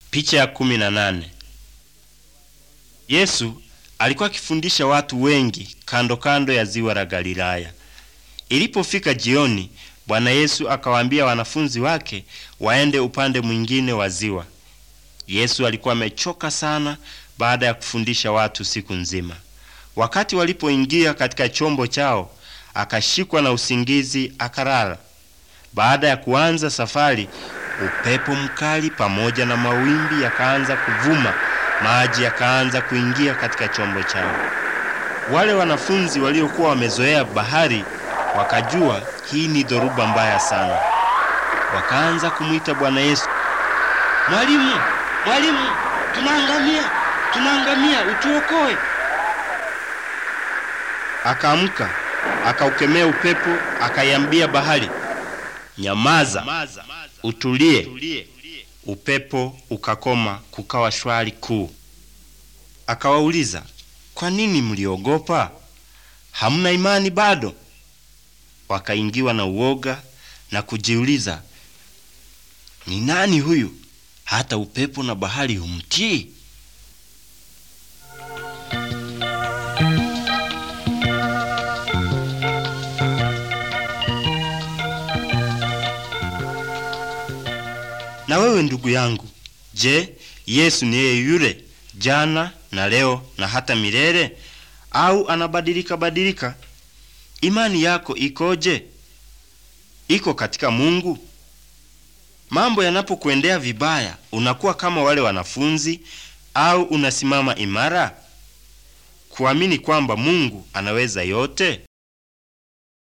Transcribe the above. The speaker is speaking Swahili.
Picha ya kumi na nane. Yesu alikuwa akifundisha watu wengi kando kando ya ziwa la Galilaya. Ilipofika jioni, Bwana Yesu akawaambia wanafunzi wake waende upande mwingine wa ziwa. Yesu alikuwa amechoka sana baada ya kufundisha watu siku nzima. Wakati walipoingia katika chombo chao, akashikwa na usingizi akalala. Baada ya kuanza safari, upepo mkali pamoja na mawimbi yakaanza kuvuma, maji yakaanza kuingia katika chombo chao. Wale wanafunzi waliokuwa wamezoea bahari wakajua hii ni dhoruba mbaya sana. Wakaanza kumwita Bwana Yesu, Mwalimu, mwalimu, tunaangamia, tunaangamia, utuokoe. Akaamka, akaukemea upepo, akaiambia bahari, nyamaza, utulie. Upepo ukakoma, kukawa shwari kuu. Akawauliza, kwa nini mliogopa? Hamna imani bado? Wakaingiwa na uoga na kujiuliza, ni nani huyu hata upepo na bahari humtii? Na wewe ndugu yangu, je, Yesu ni yeye yule jana na leo na hata milele, au anabadilika badilika? Imani yako ikoje? Iko katika Mungu? Mambo yanapokuendea vibaya, unakuwa kama wale wanafunzi au unasimama imara kuamini kwamba Mungu anaweza yote?